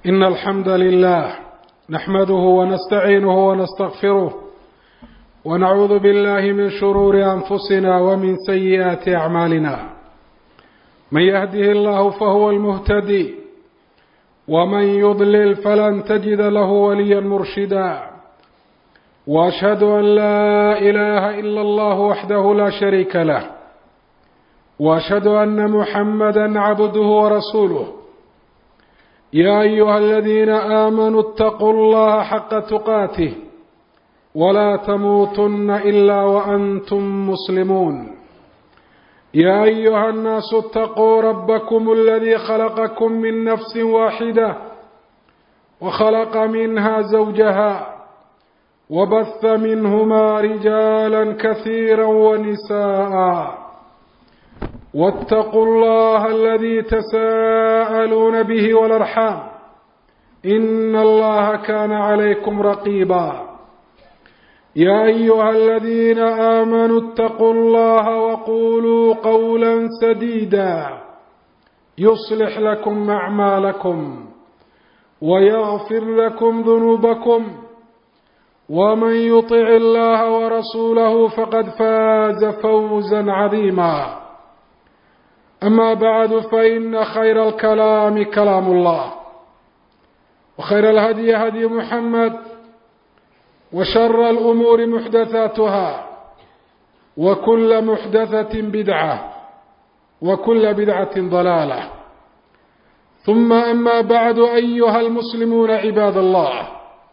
إن الحمد لله نحمده ونستعينه ونستغفره ونعوذ بالله من شرور أنفسنا ومن سيئات أعمالنا من يهده الله فهو المهتدي ومن يضلل فلن تجد له وليا مرشدا واشهد ان لا اله الا الله وحده لا شريك له واشهد ان محمدا عبده ورسوله يا ايها الذين امنوا اتقوا الله حق تقاته ولا تموتن الا وانتم مسلمون يا ايها الناس اتقوا ربكم الذي خلقكم من نفس واحده وخلق منها زوجها وبث منهما رجالا كثيرا ونساء واتقوا الله الذي تساءلون به والارحام ان الله كان عليكم رقيبا يا ايها الذين امنوا اتقوا الله وقولوا قولا سديدا يصلح لكم اعمالكم ويغفر لكم ذنوبكم ومن يطع الله ورسوله فقد فاز فوزا عظيما اما بعد فان خير الكلام كلام الله وخير الهدي هدي محمد وشر الامور محدثاتها وكل محدثه بدعه وكل بدعه ضلاله ثم اما بعد ايها المسلمون عباد الله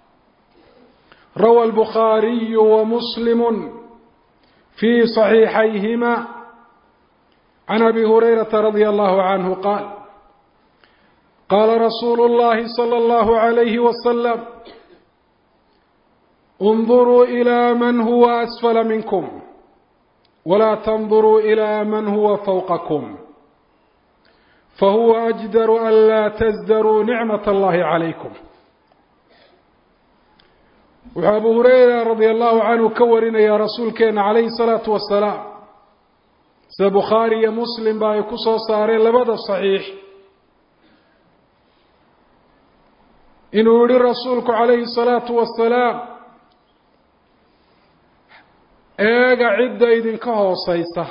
روى البخاري ومسلم في صحيحيهما عن ابي هريره رضي الله عنه قال قال رسول الله صلى الله عليه وسلم انظروا الى من هو اسفل منكم ولا تنظروا الى من هو فوقكم فهو اجدر الا تزدروا نعمه الله عليكم wuxuu abu hureyra radia allahu canhu ka warinayaa rasuulkeena calayhi salaatu wasalaam sida bukhaari iyo muslim ba ay ku soo saareen labada saxiix inuu yihi rasuulku calayhi salaatu wasalaam eega cidda idinka hooseysa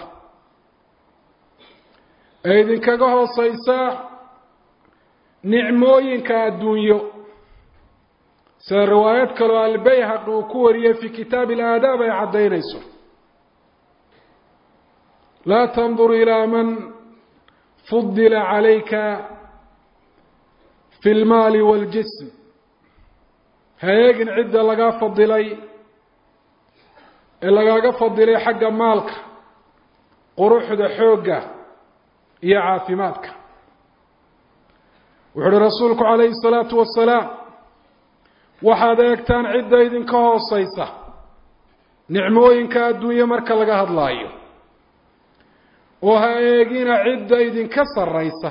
ee idinkaga hooseysa nicmooyinka adduunyo sida riwaayad kaloo albayhaqi uu ku wariyey fi kitaabi alaadaab ay caddaynayso laa tandur ilaa man fudila calayka fi lmaali waaljism ha eegin cidda lagaa fadilay ee lagaaga fadilay xagga maalka quruxda xoogga iyo caafimaadka wuxu uhi rasuulku calayhi salaatu wasalaam waxaad eegtaan cidda idinka hooseysa nicmooyinka adduunye marka laga hadlaayo oo ha eegina cidda idinka sarraysa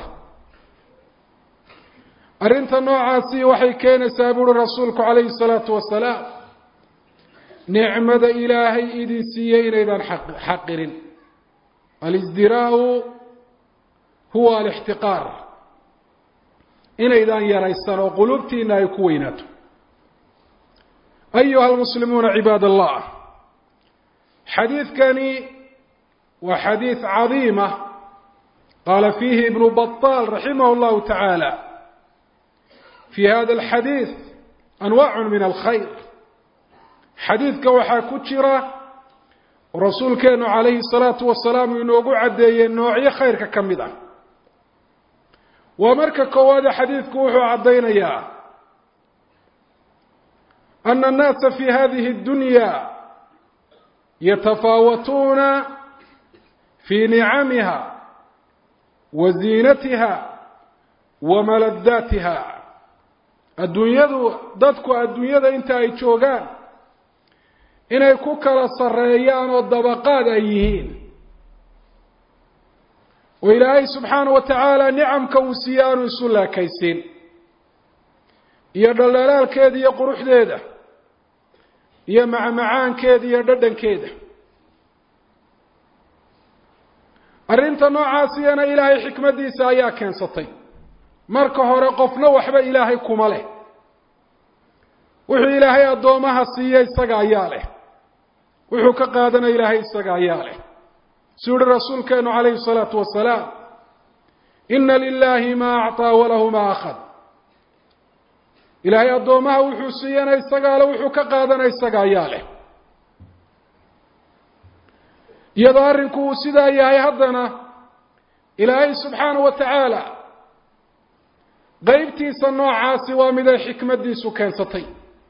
arrinta noocaasi waxay keenaysaa buuri rasuulku calayhi salaatu wasalaam nicmada ilaahay idin siiyey inaydaan xaqirin alisdiraau huwa alixtiqaar inaydaan yaraysan oo qulubtiina ay ku weynaato ayuha almuslimuuna cibaad allah xadiidkani waa xadiid cadiima qaala fiihi ibnu baطaal raximah اllahu tacaala fi hada alxadiid anwaacu min alkhayr xadiidka waxaa ku jira rasuulkeenu calayhi الsalaatu wasalaam uu inoogu caddeeyey noocyo khayrka ka mid ah waa marka koowaade xadiidku wuxuu caddaynayaa أن الناس في هذه الدنيا يتفاوتون في نعمها وزينتها وملذاتها adduunyadu dadku adduunyada inta ay joogaan inay ku kala sarreeyaan oo dabaqaad ay yihiin oo ilaahay subxaana wa tacaala nicamka uu siiye aanu isu laakaysin iyo dhaldhalaalkeeda iyo quruxdeeda iyo macmacaankeeda iyo dhadhankeeda arrinta noocaasiyana ilaahay xikmaddiisa ayaa keensatay marka hore qofna waxba ilaahay kuma leh wuxuu ilaahay addoomaha siiye isaga ayaa leh wuxuu ka qaadana ilaahay isaga ayaa leh suu yihi rasuulkeenu calayhi salaatu wasalaam ina lilahi maa acطaa walahu maa akhad ilaahay addoomaha wuxuu siiyana isagaa leh wuxuu ka qaadana isaga ayaa leh iyadoo arrinku uu sidaa yahay haddana ilaahay subxaanahu wa tacaala qeybtiisa noocaasi waa mid ay xikmaddiisu keensatay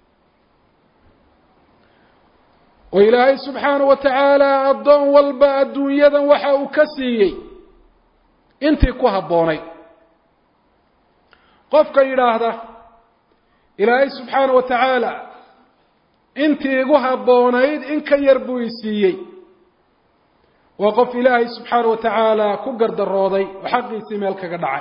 oo ilaahay subxaanahu wa tacaala addoon walba adduunyadan waxa uu ka siiyey intii ku habboonayd qofka yidhaahda ilaahay subxaanahu wa tacaala intii igu habboonayd in ka yar buu i siiyey waa qof ilaahay subxaanahu wa tacaala ku gardarooday oo xaqiisii meel kaga dhacay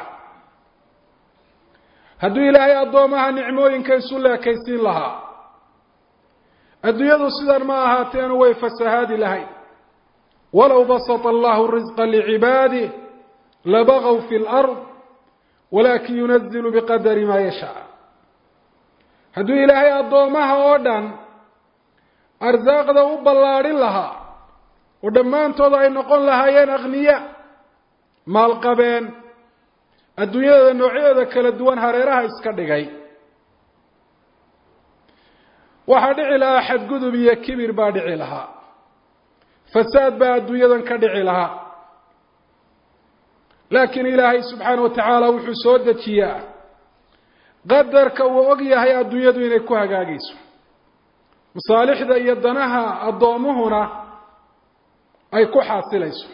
hadduu ilaahay addoomaha nicmooyinka isu leekaysiin lahaa adduunyadu sidan ma ahaateenu way fasahaadi lahayd walow basata allahu risqa licibaadih labagaw fi lard walakin yunazilu biqadari maa yashaa hadduu ilaahay addoomaha oo dhan arsaaqda u ballaadhin lahaa oo dhammaantood ay noqon lahaayeen akhniya maalqabeen adduunyada noocyadeeda kala duwan hareeraha iska dhigay waxaa dhici lahaa xadgudub iyo kibir baa dhici lahaa fasaad baa adduunyadan ka dhici lahaa laakiin ilaahay subxaana wa tacaala wuxuu soo dejiyaa qadarka uu og yahay adduunyadu inay ku hagaagayso masaalixda iyo danaha addoomuhuna ay ku xaasilayso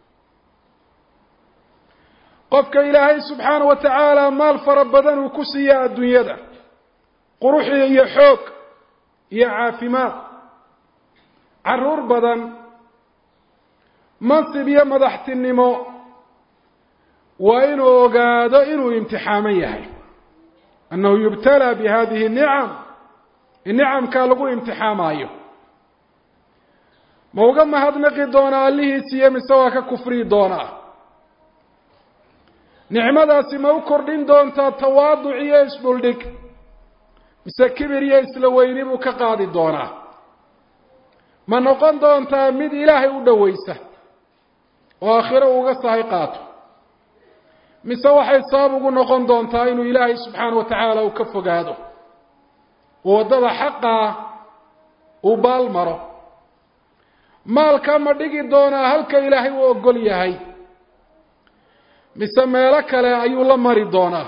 qofka ilaahay subxaana wa tacaala maal fara badan uu ku siiya adduunyada quruxi iyo xoog iyo caafimaad caruur badan mansib iyo madaxtinimo waa inuu ogaado inuu imtixaaman yahay annahu yubtalaa bi hadihi nicam in nicamkaa lagu imtixaamaayo ma uga mahadnaqi doonaa allihiisiiyo mise waa ka kufriyi doonaa nicmadaasi ma u kordhin doontaa tawaaduc iyo isdhuldhig mise kibir iyo isla weyni buu ka qaadi doonaa ma noqon doontaa mid ilaahay u dhowaysa oo aakhiro uga sahay qaato mise waxay sabab ugu noqon doontaa inuu ilaahay subxaana wa tacaala uu ka fogaado oo waddada xaqaa uu baal maro maalka ma dhigi doonaa halka ilaahay uu ogol yahay mise meelo kale ayuu la mari doonaa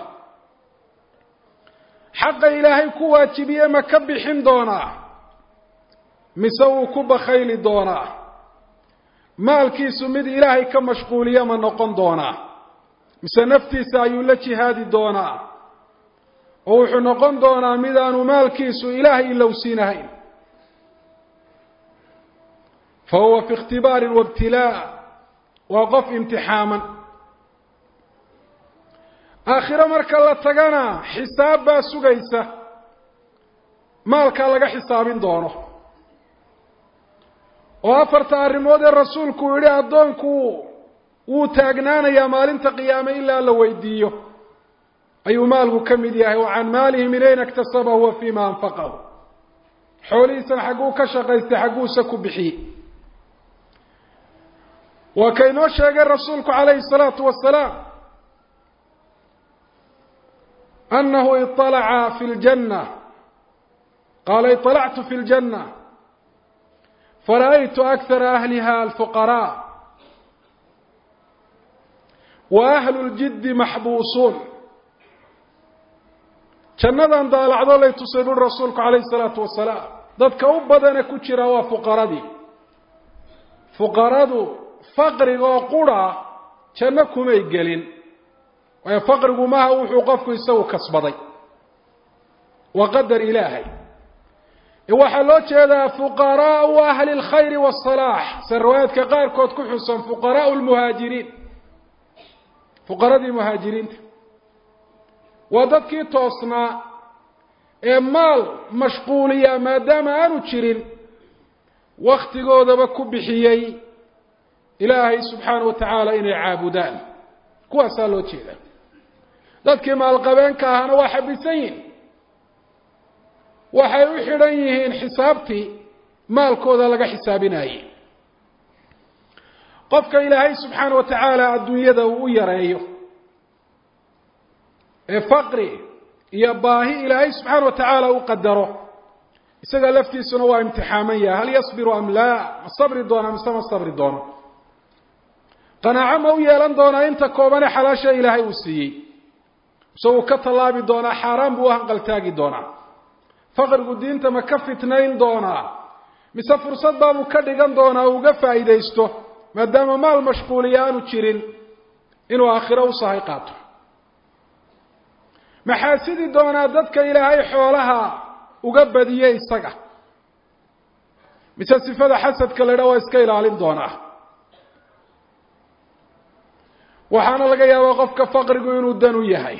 xaqa ilaahay ku waajibiye ma ka bixin doonaa mise wuu ku bakhayli doonaa maalkiisu mid ilaahay ka mashquuliya ma noqon doonaa mise naftiisa ayuu la jihaadi doonaa oo wuxuu noqon doonaa midaanu maalkiisu ilaahay ilowsiinahayn fa huwa fi ikhtibaarin waibtilaa waa qof imtixaaman aakhiro marka la tagana xisaab baa sugaysa maalkaa laga xisaabin doono oo afarta arrimood ee rasuulku uu yihi addoonku wuu taagnaanayaa maalinta qiyaame ilaa la weydiiyo ayuu maalku ka mid yahay wa can maalihi min ayna iktasabahu wa fima anfaqahu xoolihiisana xagguu ka shaqaystay xagguuse ku bixiyey waa kaynoo sheegay rasuulku calayhi salaatu wasalaam أنه اطلع في الجنة قال اطلعت في الجنة فرأيت أكثر أهلها الفقراء وأهل الجد محبوسون jannadan daalacdo lay tusay buri rasuulku calayhi salaatu wasalaam dadka u badane ku jira waa fuqaradii fuqaradu faqriga oo qura janno kumay gelin waayo faqrigu maaha wuxuu qofku isagu kasbaday waa qadar ilaahay waxaa loo jeedaa fuqaraau ahli اlkhayri wالصalaax se riwaayaadka qaarkood ku xusan fuqaraau lmuhaajiriin fuqaradii muhaajiriinta waa dadkii toosnaa ee maal mashquuliya maadaama aanu jirin waktigoodaba ku bixiyey ilaahay subxaana wa tacaala inay caabudaan kuwaasaa loo jeeda dadkii maalqabeenka ahana waa xabisan yihin waxay u xidhan yihiin xisaabtii maalkooda laga xisaabinayey qofka ilaahay subxaana wa tacaala adduunyada uu u yareeyo ee faqri iyo baahi ilaahay subxaana wa tacaala u qadaro isaga laftiisuna waa imtixaaman yahay hal yasbiru am laa ma sabri doona mise ma sabri doono qanaaco ma u yeelan doonaa inta koobane xalaasha ilaahay uu siiyey mise uu ka tallaabi doonaa xaaraan buu u hanqaltaagi doonaa faqrigu diinta ma ka fitnayn doonaa mise fursad baabuu ka dhigan doonaa uga faa'iidaysto maadaama maal mashquuliya aanu jirin inuu aakhiro u sahay qaato maxaa sidi doonaa dadka ilaahay xoolaha uga badiye isaga mise sifada xasadka la dha waa iska ilaalin doonaa waxaana laga yaabaa qofka faqrigu inuu dan u yahay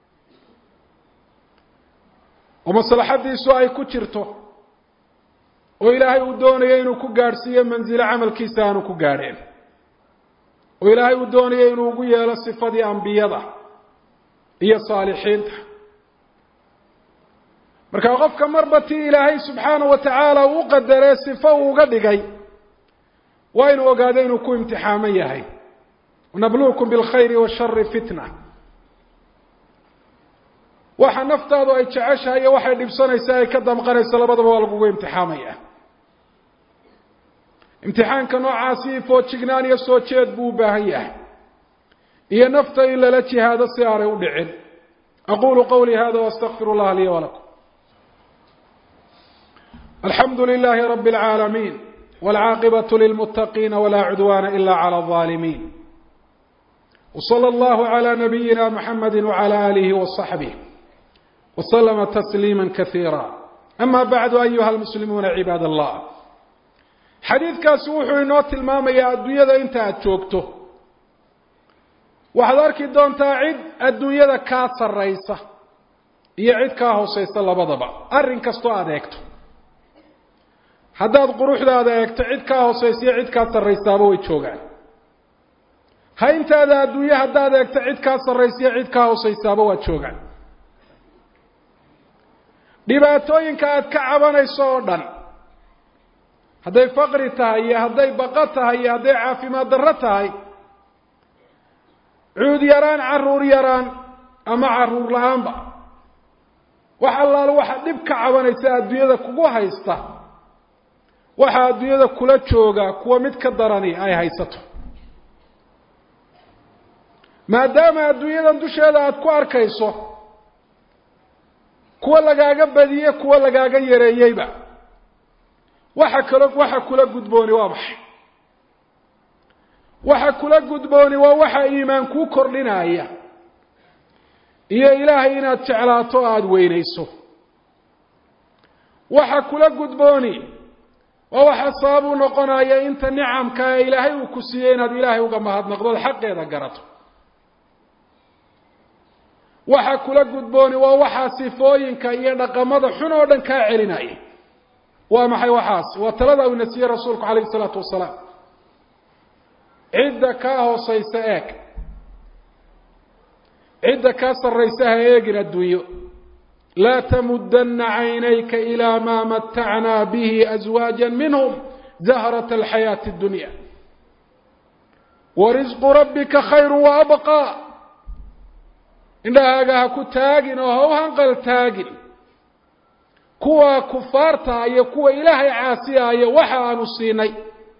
oo maslaxadiisu ay ku jirto oo ilaahay uu doonayo inuu ku gaadhsiiyo mansilo camalkiisa aanu ku gaadheen oo ilaahay uu doonayo inuu ugu yeelo sifadii ambiyada iyo saalixiinta marka qofka marba tii ilaahay subxaanahu wa tacaala uu u qadaree sifo uu uga dhigay waa inuu ogaado inuu ku imtixaaman yahay nabluukum bilkhayri washari fitna waxa naftaadu ay jeceshahay iyo waxay dhibsanaysa ay ka damqanayso labadaba waa lagugu imtixaamaya imtixaanka noocaasi foojignaan iyo soo jeed buu u baahan yahay iyo nafta in lala jihaado si aanay u dhicin aqulu qawlii hada wastaqfir اllaha lii walakum alxamdu lilahi rabi اlcaalamiin wاlcaaqibaة lilmutaqiina wla cudwana ila clى الظalimin wslى اllahu عlى nabiyina mxamedi wعlى alihi وصaxbih wslma تsliima kasiira ama bacdu ayuha lmuslimuuna cibaad allah xadiidkaasi wuxuu inoo tilmaamayaa adduunyada inta aada joogto waxaad arki doontaa cid adduunyada kaa sarraysa iyo cid kaa hooseysa labadaba arrin kastoo aada eegto haddaad quruxdaada eegto cid kaa hooseysa iyo cid kaa sarraysaaba way joogaan hayntaada adduunye haddaad eegto cid kaa sarraysa iyo cid kaa hooseysaaba waa joogaan dhibaatooyinka aada ka cabanayso oo dhan hadday faqri tahay iyo hadday baqo tahay iyo hadday caafimaad darro tahay cuud yaraan caruur yaraan ama caruur la-aanba wax allaale waxaa dhib ka cabanaysa adduunyada kugu haysta waxaa adduunyada kula jooga kuwa mid ka darani ay haysato maadaama adduunyadan dusheeda aada ku arkayso kuwa lagaaga badiye kuwa lagaaga yareeyeyba waxa kalo waxa kula gudbooni waa maxay waxa kula gudbooni waa waxa iimaan kuu kordhinaya iyo ilaahay inaad jeclaato o aada weynayso waxa kula gudbooni waa waxa sabab u noqonaya inta nicamka ee ilaahay uu ku siiyey inaad ilaahay uga mahadnaqdood xaqeeda garato waxa kula gudbooni waa waxaa sifooyinka iyo dhaqamada xun oo dhan kaa celinaya waa maxay waxaas waa talada uu nasiyey rasuulku calayhi isalaatu wasalaam cidda kaa hoosaysa eeg cidda kaa sarraysa ha eegin adduunyo laa tamudana caynayka ilaa maa matacnaa bihi aswaaja minhum zahrata alxayaati اdunya warisqu rabbika khayru waabqaa indhahaaga ha ku taagin oo ha u hanqal taagin kuwa kufaarta iyo kuwa ilaahay caasiyaaya waxa aanu siinay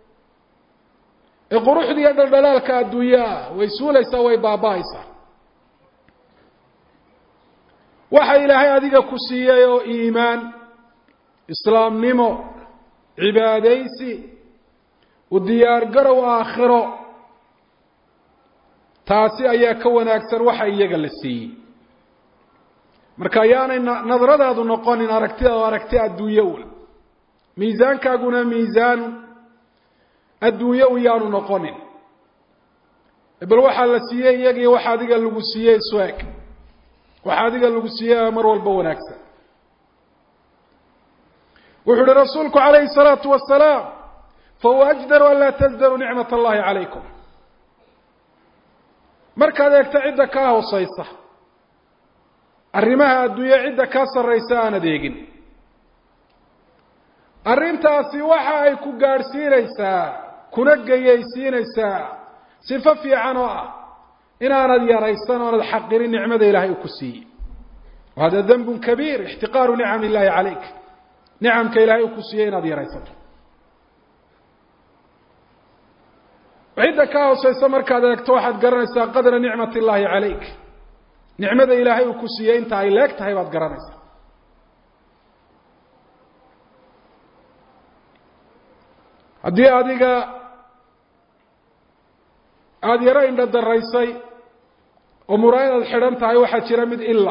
ee quruxda iyo dhaldhalaalka adduunye ah way suulaysaa way baaba-aysaa waxa ilaahay adiga ku siiyey oo iimaan islaamnimo cibaadaysi u diyaar garow aakhiro taasi ayaa ka wanaagsan waxa iyaga la siiyey marka ayaanay nadradaadu noqonin aragtidaadu aragti adduunye un miisaankaaguna miisaan adduunye un yaanu noqonin bal waxaa la siiyey iyagii waxa adiga lagu siiyey isu eg waxa adiga lagu siiyey mar walba wanaagsan wuxuu uhi rasuulku calayhi الsalaatu wasalaam fahuwa ajdaru an laa tasdaru nicmat allahi calaykum markaad eegto cidda kaa hooseysa arrimaha adduunye cidda ka sarraysa aanad eegin arrintaasi waxa ay ku gaadhsiinaysaa kuna geyaysiinaysaa sifo fiican oo ah inaanad yaraysan oonad xaqirin nicmada ilaahay uu ku siiyey wahada dembun kabiir ixtiqaaru nicam illaahi calayk nicamka ilaahay uu ku siiyey inaad yaraysato cidda ka hooseysa markaad eegto waxaad garanaysaa qadra nicmat illaahi calayk nicmada ilaahay uu ku siiyey inta ay leeg tahay baad garanaysaa haddii adiga aada yaro indho daraysay oo muraayadaad xidhan tahay waxaa jira mid ila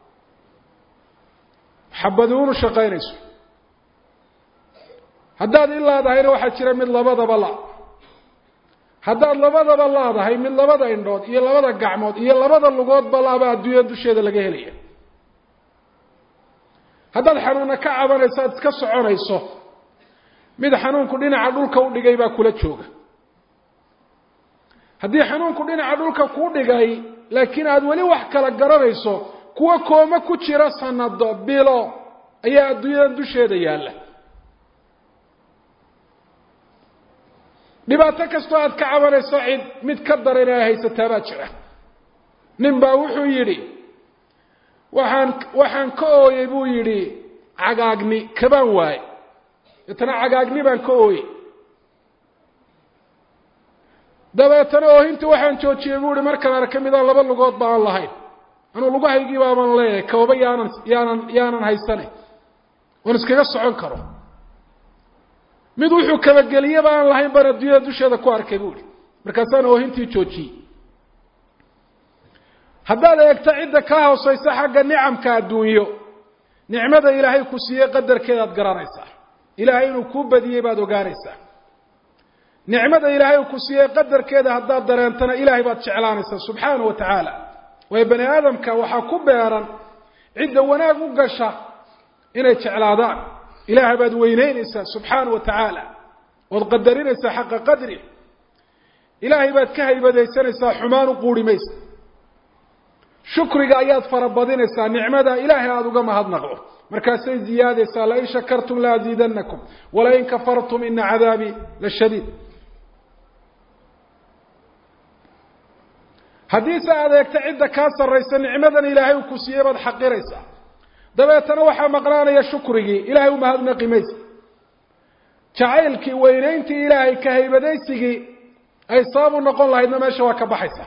xabaduunu shaqaynayso haddaad ilaadahayna waxaa jira mid labadaba la haddaad labadaba laadahay mid labada indhood iyo labada gacmood iyo labada lugoodba laaba adduunya dusheeda laga helaya haddaad xanuuna ka cabanayso aad iska soconayso mid xanuunku dhinaca dhulka u dhigay baa kula jooga haddii xanuunku dhinaca dhulka kuu dhigay laakiin aada weli wax kala garanayso kuwa kooma ku jira sanado bilo ayaa adduunyadan dusheeda yaalla dhibaato kastoo aad ka cabanayso cid mid ka daran ay haysataa baa jira nin baa wuxuu yidhi waxaan waxaan ka ooyey buu yidhi cagaagni kabaan waaye deetana cagaagni baan ka ooyey dabeetana oohintii waxaan joojiyey buu ihi markaan arka midaan laba lugood ba aan lahayn anuu lugahaygii baaban leeyahay kababa yaanan yaanan yaanan haysane oon iskaga socon karo mid wuxuu kabageliyeba aan lahayn baan adduunyada dusheeda ku arkay buu ihi markaasaan oohintii joojiyey haddaad eegto cidda ka hooseysa xagga nicamka adduunyo nicmada ilaahay ku siiyey qadarkeedaad garanaysaa ilaahay inuu kuu badiyey baad ogaanaysaa nicmada ilaahay uu ku siiyey qadarkeeda haddaad dareentana ilaahay baad jeclaanaysaa subxaana wa tacaala waayo bani aadamka waxaa ku beeran cidda wanaag u gasha inay jeclaadaan ilaahay baad weyneynaysaa subxaana wa tacaala ood qadarinaysaa xaqa qadri ilaahay baad ka haybadaysanaysaa xumaan u quuri maysa shukriga ayaad farabadinaysaa nicmada ilaahay aada uga mahadnaqdo markaasay ziyaadaysaa lain shakartum laaziidanakum walain kafartum ina cadaabii la shadiid haddiise aad eegta cidda kaa sarraysa nicmadan ilaahay uu ku siiyey baad xaqiraysaa dabeetana waxaa maqnaanaya shukrigii ilaahay u mahadnaqi maysa jacaylkii weynayntii ilaahay ka haybadaysigii ay sabab u noqon lahaydna meesha waa ka baxaysa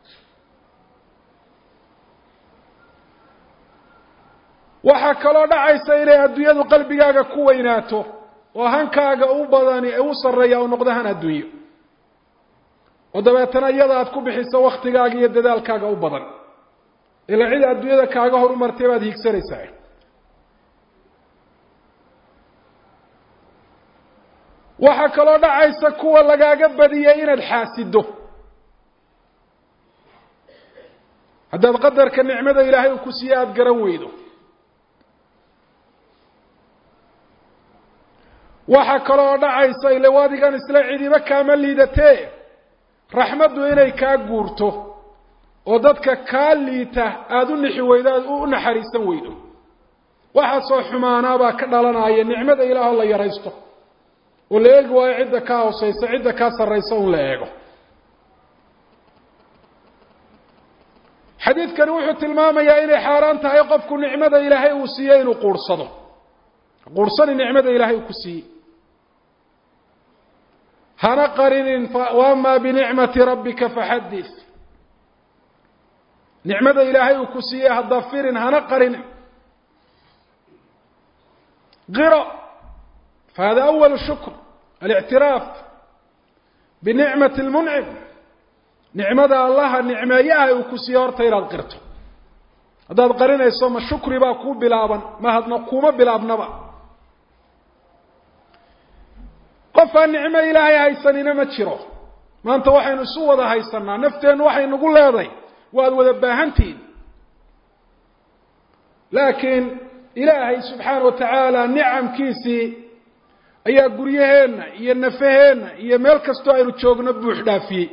waxaa kaloo dhacaysa inay adduunyadu qalbigaaga ku weynaato oo hankaaga u badani u sarreeya u noqdo han adduunyo oo dabeetana iyada aad ku bixiso waktigaaga iyo dadaalkaaga u badan ilaa cid adduunyada kaaga horumartay baad hiigsanaysaa waxaa kaloo dhacaysa kuwa lagaaga badiyay inaad xaasido haddaad qadarka nicmada ilaahay uu ku siiye aada garan weydo waxaa kaloo dhacaysa ile wadigan isla cidiba kaama liidatee raxmaddu inay kaa guurto oo dadka kaa liita aada u nixi weydo aada u naxariisan weydo waxaasoo xumaanaabaa ka dhalanaya nicmada ilaahoo la yaraysto oo la eegi waayo cidda kaa hooseysa cidda kaa sarraysa un la eego xadiidkani wuxuu tilmaamayaa inay xaaraan tahay qofku nicmada ilaahay uu siiyey inuu quurhsado quurhsani nicmada ilaahay uu ku siiyey hana qarinin waama binicmati rabbika faxadis nicmada ilaahay uu ku siiyey hadda firin hana qarinin qiro fahada awal shukr alictiraaf binicmati lmuncim nicmada allaha nicmeeyaha uu ku siiyey horta inaad qirto haddaad qarinayso ma shukri baa kuu bilaaban ma hadna kuma bilaabnaba qof aan nicmo ilaahay haysanina ma jiro maanta waxaynu isu wada haysanaa nafteennu waxay nagu leedahay waad wada baahantihiin laakiin ilaahay subxaana wa tacaala nicamkiisii ayaa guryaheenna iyo nafaheenna iyo meel kastoo aynu joogno buux dhaafiyey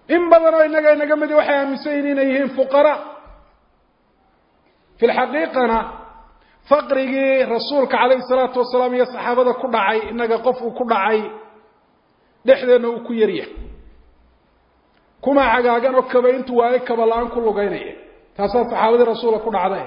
in badan oo innaga inaga midi waxay aaminsan yihin inay yihiin fuqara fi lxaqiiqana faqrigii rasuulka calayhi salaatu wasalaam iyo saxaabada ku dhacay innaga qof uu ku dhacay dhexdeenna uu ku yaryahay kuma cagaagan oo kaba intuu waayo kaba la-aan ku lugeynaya taasaa saxaabadii rasuulka ku dhacday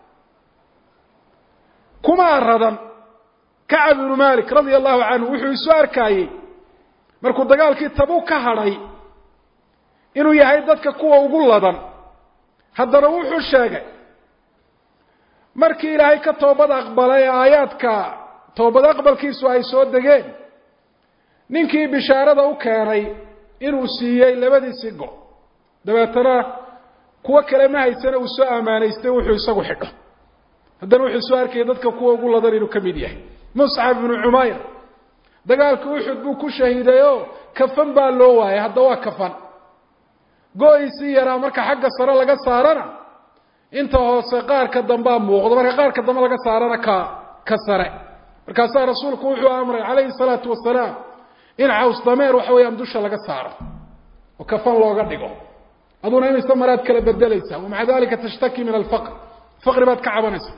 kuma aradan kacab ibnu malik radia allahu canhu wuxuu isu arkaayey markuu dagaalkii tabuk ka hadhay inuu yahay dadka kuwa ugu ladan haddana wuxuu sheegay markii ilaahay ka toobad aqbalay aayaadka toobad aqbalkiisu ay soo degeen ninkii bishaarada u keenay inuu siiyey labadiisii go dabeetana kuwo kale ma haysana uu soo ammaanaystay wuxuu isagu xidho haddana wuxuu soo arkayay dadka kuwa ugu ladan inuu ka mid yahay muscab ibnu cumayr dagaalka uxud buu ku shahiidayoo kafan baa loo waayay hadda waa kafan go-isii yaraa marka xagga sare laga saarana inta hoose qaarka dambea muuqdo marka qaarka dambe laga saarana ka ka sare markaasaa rasuulku wuxuu amray calayhi salaatu wasalaam in caws dameer waxa weeyaan dusha laga saaro oo kafan looga dhigo aduna imise maraad kala bedelaysaa wamaca dalika tashtaki min alfaqr faqri baad ka cabanaysa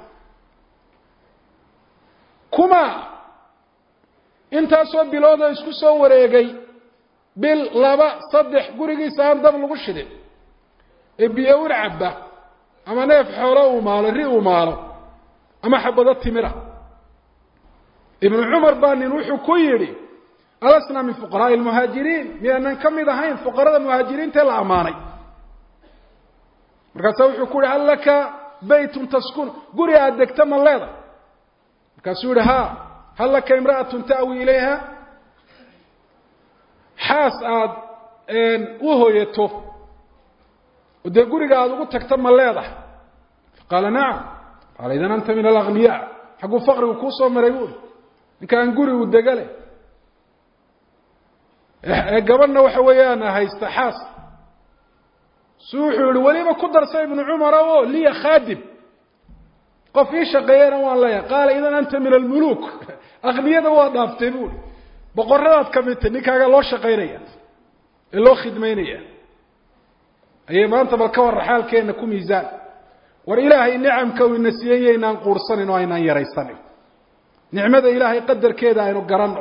kuma intaasoo biloodoo isku soo wareegay bil laba saddex gurigiisa aan dab lagu shidin ee biyo un cabba ama neef xoolo uu maalo ri uu maalo ama xabado timira ibnu cumar baa nin wuxuu ku yidhi alasna min fuqaraai lmuhaajiriin miyaanan ka mid ahayn fuqarada muhaajiriintae la ammaanay markaasaa wuxuu ku yihi hal laka baytun taskun guri aada degta ma leeda markaasuu yihi ha hal laka imra'atun ta'wi ilayha xaas aada u hoyato oo dee guriga aada ugu tagta ma leedahay faqaala nacam qaala idan anta min alagniya xagguu faqrigu kuu soo maray buuri ninkaan gurigu degale ee gabadhna waxa weeyaan haysta xaas su wuxuu yihi weliba ku darsa ibnu cumara o liya khaadim qof ii shaqeeyana waan leeyahay qaala idan anta min almuluuk akniyada waa dhaaftay buuri boqoradaad ka midtay ninkaaga loo shaqaynaya ee loo khidmaynaya ayay maanta bal ka warra xaalkeenna ku miisaan war ilaahay nicamka uu ina siiyey yaynaan quursanin oo aynaan yaraysanin nicmada ilaahay qadarkeeda aynu garanno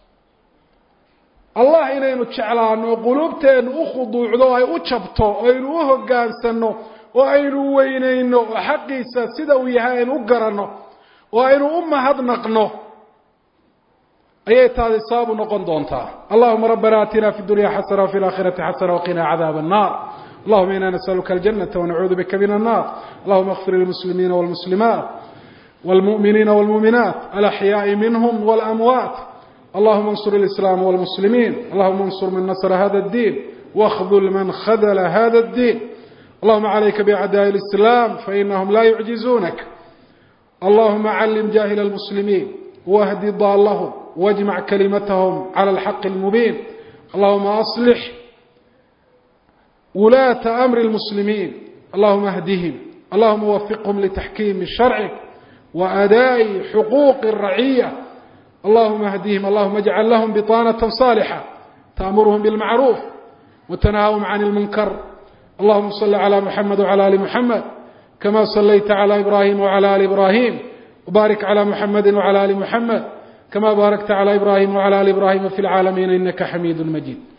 allah inaynu jeclaano oo quluubteennu u khuduucdo o ay u jabto o aynu u hoggaansanno oo aynu weynayno oo xaqiisa sida uu yahay aynu u garanno oo aynu u mahadnaqno ayay taadi sababu noqon doontaa allahuma rabbana atina fi dunya xasana wafi laakhirati xasana waqina cadaab الnar allahuma ina nasأluka aljanata wanacuudu bika min الnar allahuma اغfir lilmuslimiina wاlmuslimaat wاlmuؤminiina wاlmuؤminaat alaxyaaءi minhm wاlamwaat اللهم انصر الإسلام والمسلمين اللهم انصر من نصر هذا الدين واخذل من خذل هذا الدين اللهم عليك بأعداء الإسلام فإنهم لا يعجزونك اللهم علم جاهل المسلمين واهد ضالهم واجمع كلمتهم على الحق المبين اللهم أصلح ولاة أمر المسلمين اللهم اهدهم اللهم وفقهم لتحكيم شرعك وأداء حقوق الرعية اللهم اهدهم اللهم اجعل لهم بطانة صالحة تأمرهم بالمعروف وتنهاهم عن المنكر اللهم صل على محمد وعلى آل محمد كما صليت على إبراهيم وعلى آل إبراهيم وبارك على محمد وعلى آل محمد كما باركت على إبراهيم وعلى آل إبراهيم في العالمين إنك حميد مجيد